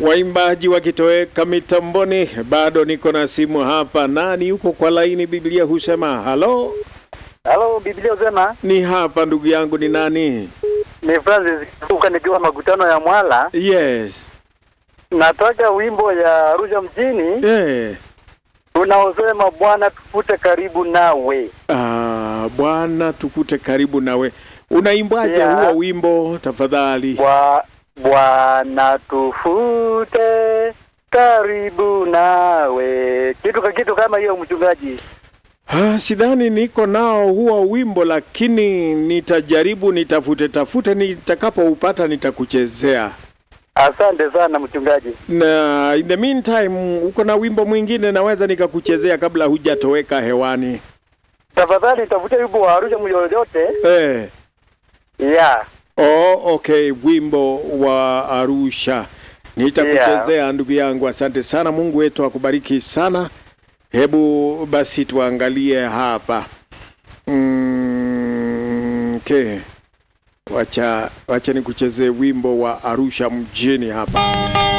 waimbaji wakitoweka mitamboni, bado niko na simu hapa. Nani yuko kwa laini? Biblia husema halo, Halo, Biblia husema ni hapa ndugu yangu, ni nani? ni Francis Kuka nikiwa makutano ya Mwala. Yes, Nataka wimbo ya Arusha mjini eh. unaosema Bwana tufute karibu nawe. Ah, Bwana tukute karibu nawe. Unaimbaje Yeah. huo wimbo tafadhali? Bwa- Bwana tufute karibu nawe, kitu ka kitu kama hiyo, mchungaji. Ah, sidhani niko nao huo wimbo, lakini nitajaribu nitafute tafute, nitakapoupata nitakuchezea. Asante sana mchungaji. Na in the meantime, uko na wimbo mwingine naweza nikakuchezea kabla hujatoweka hewani. Tafadhali tafute wimbo wa Arusha yoyote. Eh. Yeah. Oh, okay, wimbo wa Arusha nitakuchezea ndugu yangu. Asante sana, Mungu wetu akubariki sana. Hebu basi tuangalie hapa mm, okay. Wacha, wacha nikuchezee wimbo wa Arusha mjini hapa.